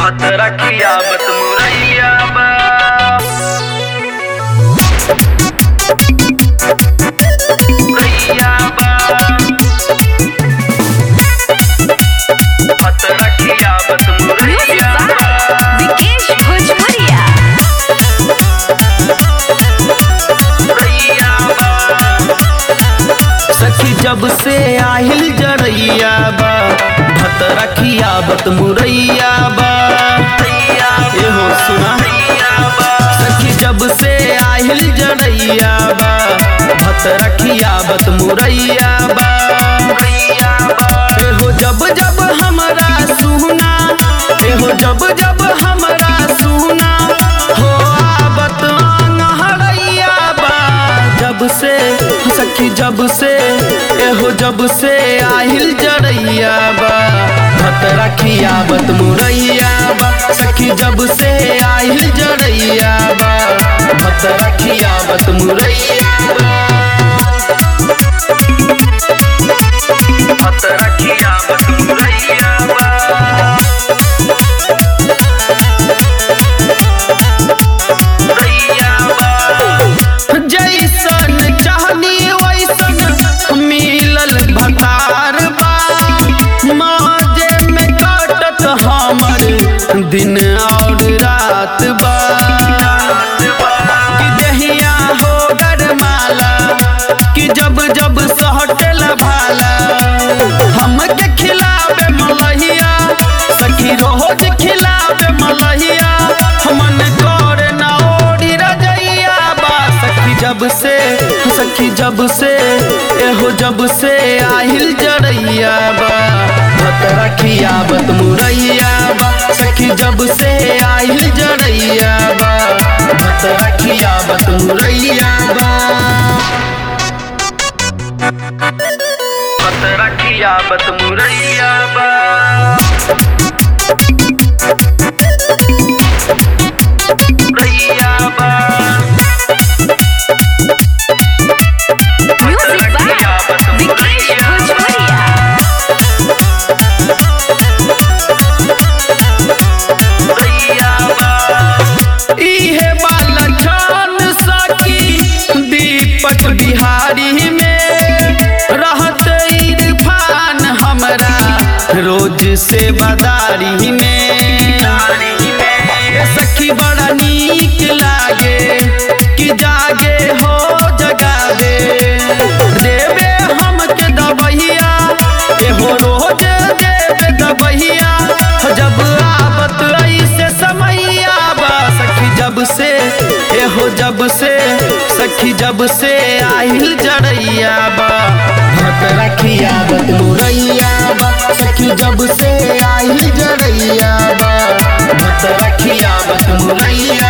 मत रखिया बत मुरैया बा मुरैया बा मत रखिया बत Music मुरैया by बा Vikesh Bhojpuria. मुरैया बा सखी जब से आहिल जरैया बा भत रखिया बत मुरैया बा एहो सुना सखी जब से आहिल जरैया बा भत रखिया बत मुरैया बा एहो जब जब हमरा सुना एहो जब जब हमरा सुना हो आबत नहरैया बा जब से सखी जब से एहो जब से आहिल जरैया बा भत रखिया बत मुरैया बा सखी जब से आहिल जरैया बा भत रखिया बत मुरैया बा मत रखिया बत मुरैया बा मुरैया बा जैसन चाहनी वैसन मिलल भतार बा माजे में काटत हमर दिन और रात बा कि देहिया हो गरमाला कि जब जब सहटल भाला हमके खिलावे मलहिया सखी रोज खिलावे मलहिया मन करे ना ओड़ी रजैया बा सखी जब से सखी जब से एहो जब से आहिल जरैया बा भत रखिया बत मुरैया बा सखी जब से आहिल जरैया बा भत रखिया बत मुरैया बा मत रखिया बत मुरैया बा मुरैया बा Music by Vikesh Bhojpuria. मुरैया बा इहे बाला छान सकी दीपक बिहारी में रहत इरफान हमरा रोज से बदारी में सखी बड़ा नीक लागे कि जागे हो जगावे देवे हमके दबहिया एहो रोज देवे दबहिया जब आबत ऐसे समैया बा सखी जब से एहो जब से सखी जब से आहिल जरैया बा भत रखिया बत मुरैया बा सखी जब से आहिल जरैया बा भत रखिया बत मुरैया